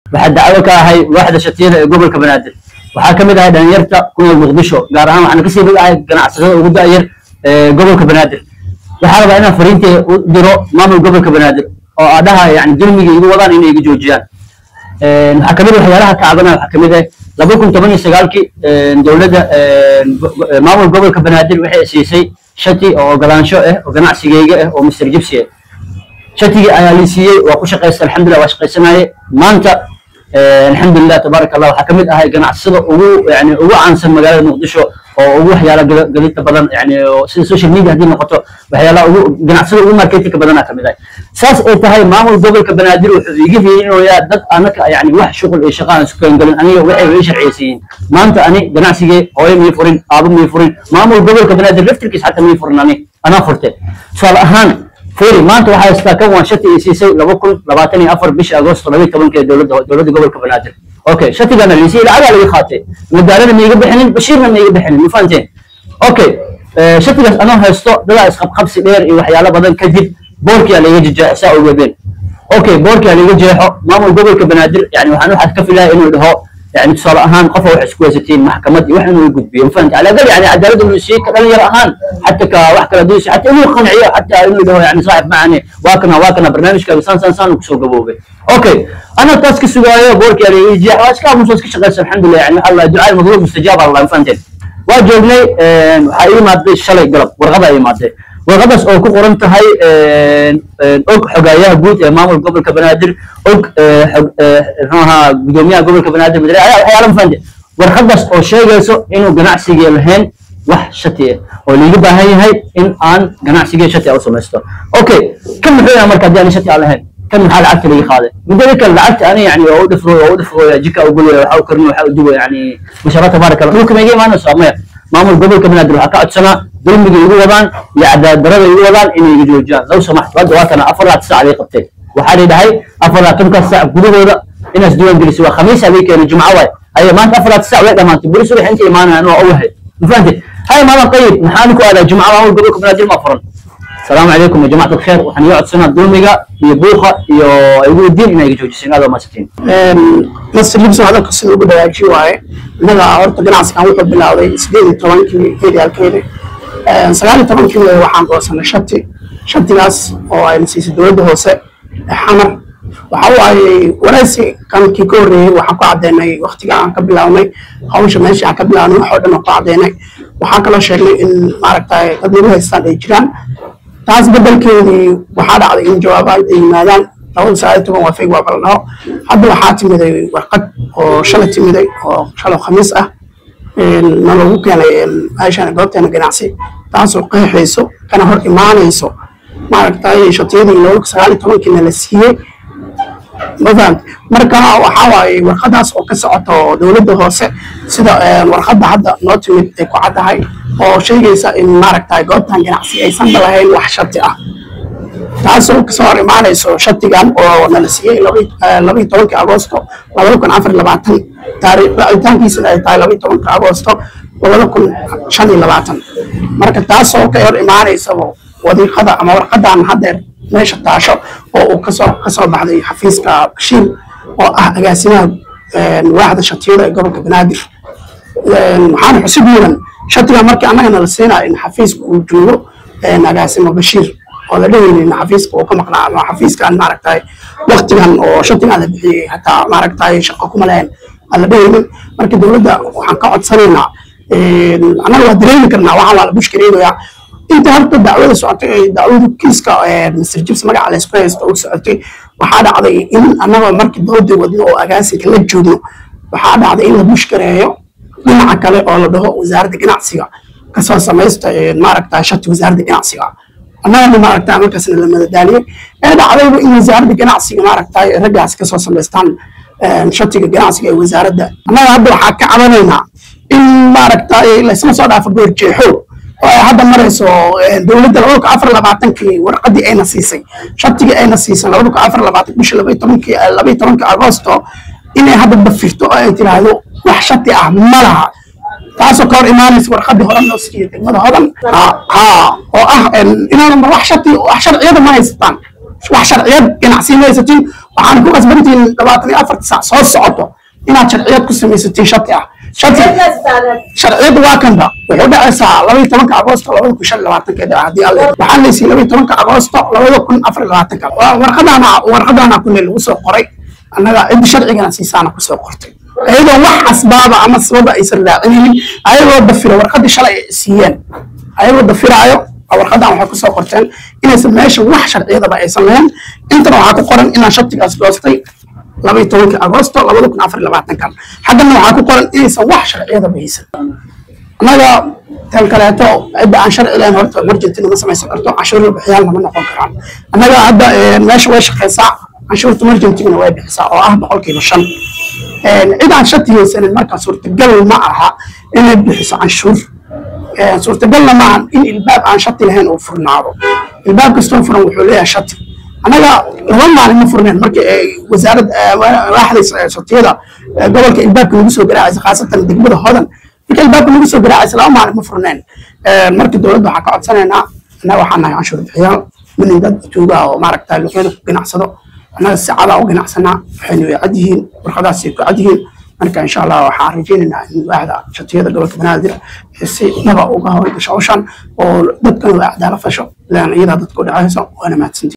waxaa dacwo ka ahay waaxda shatiyada ee gobolka banaadir waxaa ka mid ahay dhalinyarta ku nool muqdisho gaar ahaan waxaan kasii mid ahay ganacsatada ugu da'yar ee gobolka banaadir waxaa rabaa inaan fariintay u diro maamul gobolka banaadir oo aadhaha yani dulmiga igu wadaan inay iga joojiyaan waxaa kamid waxyaalaha kacabana waxaa kamid ah laba kun toban iyo sagaalkii dowladda maamul gobolka banaadir waxay siisay shati oo ogolaansho ah oo ganacsigeyga ah oo mr jibsi ah shatigii ayaa lii siiyey waa ku shaqaysta alxamdulillah waa shaqaysanaye maanta alxamdulilah tabaaraka allah waxaa kamid ahay ganacsada ugu yani ugu caansan magaalada muqdisho oo ugu waxyaala gadidta badan yani sida social media haddii noqoto waxyaalaha ugu ganacsada ugu marketinka badanaa kamid ahay saas ay tahay maamul gobolka banaadir wuxuu iga fiirinayaa dad anaka yani wax shuqul iyo shaqaan isku keengalin aniga waxay ii sharciyeysiiyeen maanta ani ganacsigee hooyo mii furin aabo mii furin maamul gobolka banaadir laftirkiis xataa mii furin ani anaa furte tusaale ahaan فيري ما أنت وحاي استاكم وان شتي يسيسي لو كل لباتني أفر بش أغسطس لبي طبعا كي دولة دولة قبل كبنادر أوكي شتي قانا اللي يسير على اللي خاطي مدارنا ما يقبل حنين بشيرنا ما يقبل حنين مفانتين أوكي آه شتي قاس أنا هستو دلا إسقاب خبس دير إيو حيالا بدن كجد بوركي على يجي جاء ساعة وقبين أوكي بوركي على يجي جاء مامو قبل كبنادر يعني وحنو حد كفي لها إنه هو يعني تصال أهان قفوا وحسكوزتين محكمة وحنا يقول بيهم فهمت على الأقل يعني عدالة المسيح كذا يرى أهان حتى كواحد دوسي حتى إنه قنعية حتى إنه ده يعني صاحب معني واكنا واكنا برنامج كذا سان سان سان وكسو قبوبه أوكي أنا تاسك سوايا بورك يعني يجي حواس كام مسوس كشغل الحمد لله يعني الله دعاء المطلوب مستجاب الله فهمت واجبني حقيقي مادة شلي قلب ورغبة أي مادة warqadaas oo ku qoran tahay og xogayaha guud ee maamul gobolka banaadir og muxuu ahaa gudoomiyaha gobolka banaadir madare waxyaala mafahante warqadaas oo sheegayso inuu ganacsigii lahayn wax shati ah oo liiga baahan yahay in aan ganacsigii shati ah u samaysto okay kan muxuu yahay marka haddii aan shati aan lahayn kan maxaa lacagta laga qaaday midada kale lacagta ani yani oo u dhifro oo u dhifro jika u gulaya waxa u karino waxa u dubo yani mashaara tabaaraka allah dhulka ma iga imaanayso maya maamul gobolka banaadir waxaa ka codsanaa dulmiga igu wadaan iyo cadaalad darada igu wadaan inay iga joojiyaan low samaxto hadda waa kana afar laatan sac lay qabteen waxaa la dhahay afar laatankaas sac gudahooda inaas diiwaan gelisay waa khamiis habay keenay jumco waay haye maanta afar laatan sac way dhamaantay buri subax inta imaanayaan waa u wahay ma fahamtid haye maadan qayib maxaan ku aadaa jumco maamul gobolka banaadir ma furan السلام عليكم يا جماعة الخير وحن يقعد سنة دوميغا iyo buuqa iyo igu diin inay joojiseen aad ma satiin masir libso hadalka sida ugu dhawaaji waaye innaga horta ganacsigan wuxuu bilowday sideed iyo tobankii eryaalkeeda sagaal iyo tobankii waxaan goosanay shati shatigaas oo ayna siisay dowladda hoose xamar waxa waaye waraysi kankii ka horreeyey waxaan ku caddeynay waktiga aan ka bilownay hawsha meesha aan ka bilownay wax oo dhan oo ku caddeynay waxaa kaloo sheegnay in maaragtay dad nagu haystaan ay jiraan taas bedelkeedii waxaa dhacday in jawaabaad ay yimaadaan labada sagaal iyo toban waa feg waa baladhaho hadda waxaa timiday warqad oo shalay timiday oo shalay khamiis ah na lagu keenay meeshaan goobteena ganacsi taasoo qeexayso kana hor imaanayso maaragtay shatiyadii labada sagaal iyo tobankiina la siiyey ma fahamti marka waxaa waaye warqadaas oo ka socoto dowladda hoose sida warqadda hadda noo timid ay ku caddahay oo sheegaysa in maaragtay goobtan ganacsi aysan lahayn wax shati ah taasoo kasoo hor imaanayso shatigan oo nala siiyey labaiyo tobankii agoosto labada kun afar labaatan taariikh racitaankiisana ay tahay labaiyo tobanka agoosto labada kun shan iyo labaatan marka taasoo ka hor imaanaysaba wadiiqada ama warqadan haddeer meesha taasho oo uu kasoo kasoo baxday xafiiska bashiir oo ah agaasimaha waaxda shatiyada ee gobolka banaadir waxaana xusib mudan shatiga markii annagana la siinaa in xafiiska uu joogo agaasimo bashiir oo la dhehaynin xafiiska uu ka maqnaa ama xafiiskan maaragtay waktigan oo shatigan la bixiyey hataa maaragtay shaqo kuma lahayn aan la dhehaynin marka dowladda waxaan ka codsanaynaa annaga waa dareemi karnaa waxaan waa la bushkareegayaa inta horta dacwada socotay dacwadu kiiska mr jibs magaca laysku haysto u socotay waxaa dhacday in annagoo markii dooda wadno oo agaasinka la joogno waxaa dhacday in la bushkareeyo dhinaca kale oo la dhaho wasaaradda ganacsiga kasoo samaysta maaragta shati wasaaradda ganacsiga annagana maaragta markaasna la madadaaliyey ee dhacdayba in wasaaradda ganacsiga maaragta raggaas kasoo samaystaan shatiga ganacsiga ee wasaaradda annaga hadda waxaa ka cabanaynaa in maaragta laysma soo dhaafo goorjeexo oo ay hadda marayso dowladda labada kun afar labaatankii warqadii ayna siisay shatigii ayna siisay labada kun afar labaatan bisha labaiyo tobankii labaiyo tobankii agoosto inay hadda bafirto oo ay tiraahdo wax shati ah ma laha taasoo ka hor imaanaysa warqadii hore loo siiyey degmada hodan ha oo ah inaanan wax shati wax sharciyada ma haystaan wax sharciyad ganacsi ma haysatiin waxaana ku qasbantihiin labaatan iyo afarta saac soo socoto inaad sharciyad ku samaysatiin shati ah shati sharciyadu waa kanba wuxuu dhacaysaa labaiyo tobanka agoosto labada kun shan iyo labaatankeeda haddii alle waxaan laysiin labaiyo tobanka agoosto labada kun afar iyo labaatanka warqadaana warqadaana kule lagu soo qoray annaga ciddi sharcigana siisaana kusoo qortay ayadoo wax asbaaba ama sababa aysan raacinaynin ayagoo dafira warqadii shalay ay siiyeen ayagoo dafiraayo warqadan waxay kusoo qorteen inaysan meesha wax sharciyadaba aysan lahayn intana waxaa ku qoran inaan shatigaas doostay labaiyo tobankii agoosto labada kun afar iyo labaatankan xaggana waxaa ku qoran inaysan wax sharciyadaba haysan annaga tan kaleeto cidda aan sharci lahayn horta emergentina ma samaysan karto canshuurna bixiyaal lama noqon karaan annaga hadda meesha way shaqaysaa canshuurta emergentigana way bixisaa oo ah boqolkiiba shan cid aan shati haysanin markaa suurtagal ma aha inay bixiso canshuur suurtagalna maahan in ilbaab aan shati lahayn uu furnaado ilbaab kastoo furan wuxuu leeyahay shati annaga laba maalin ma furneen markii ay wasaaradda waaxda shatiyada gobolka ilbaabka lagu soo garaacaysa khaasatan degmada hodan marka ilbaabka lagu soo garaacaysa laba maalin ma furneen marka dowladda waxaa ka codsanaynaa annaga waxaan nahay canshuur bixiyaal minin dad tuuga oo maaragta luqyada ku ganacsado annaga si cadaa u ganacsanaa waxayna way cad yihiin warqadaasay ku cad yihiin marka insha allah waxaan rajaynaynaa in waaxda shatiyada gobolka banaadir si naba uga howlgasho hawshan oo dadkana waa cadaala fasho ilaan iyadaa dadka u dhacayso waana mahadsanti